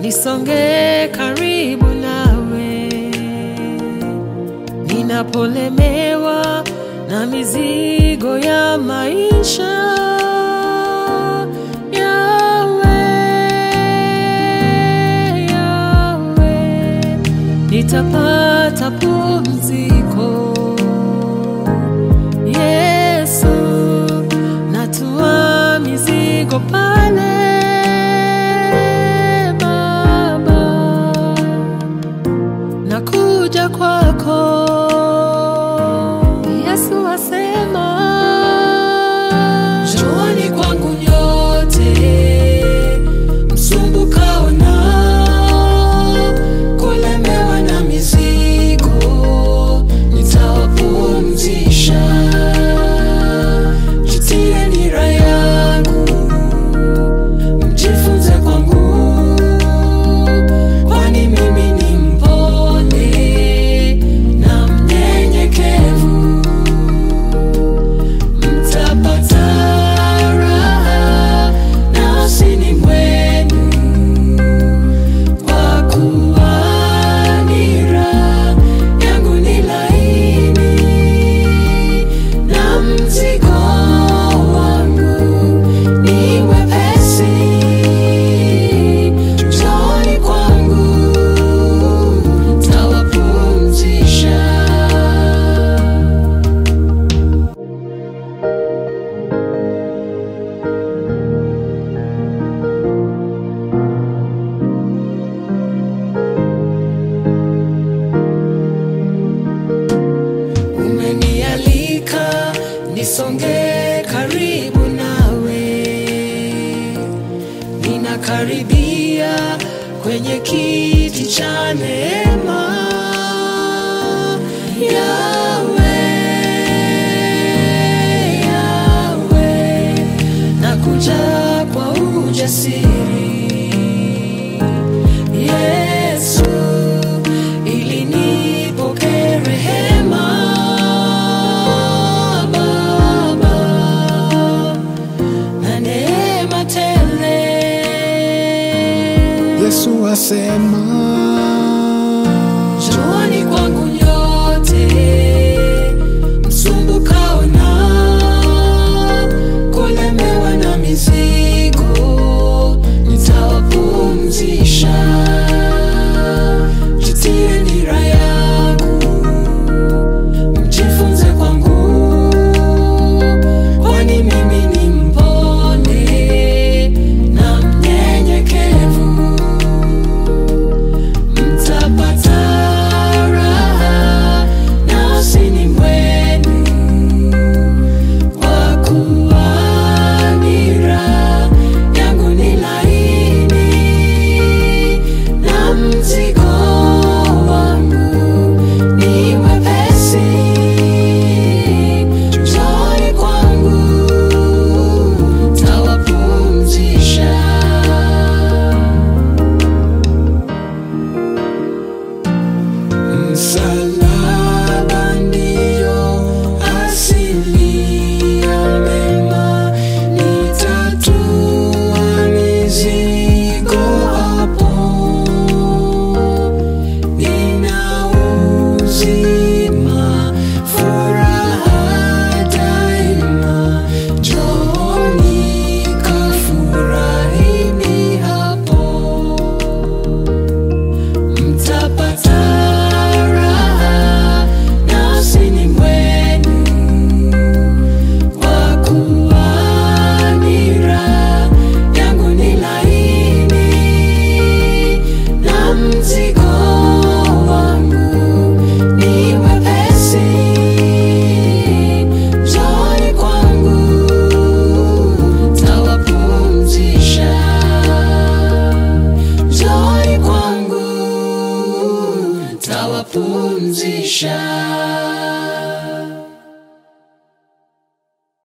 nisonge karibu nawe ninapolemewa na mizigo ya maisha Yawe, Yawe, nitapata pumziko Yesu, natua mizigo pale Baba, nakuja kwako Yesu asema, njooni kwangu nyote msumbukao na kulemewa na mizigo, nitawapumzisha. Jitie nira yangu, mjifunze kwangu, kwani mimi ni mpole na mnyenyekevu mtapata raha nafsini mwenu, kwa kuwa nira yangu ni laini na mzigo wangu ni mwepesi. Njooni kwangu, tawapumzisha. Umenialika nisonge karibu nawe, ninakaribia kwenye kiti cha neema. Yawe, Yawe, nakuja kwa ujasiri Yesu, ili nipokee rehema Baba na neema tele. Yesu asema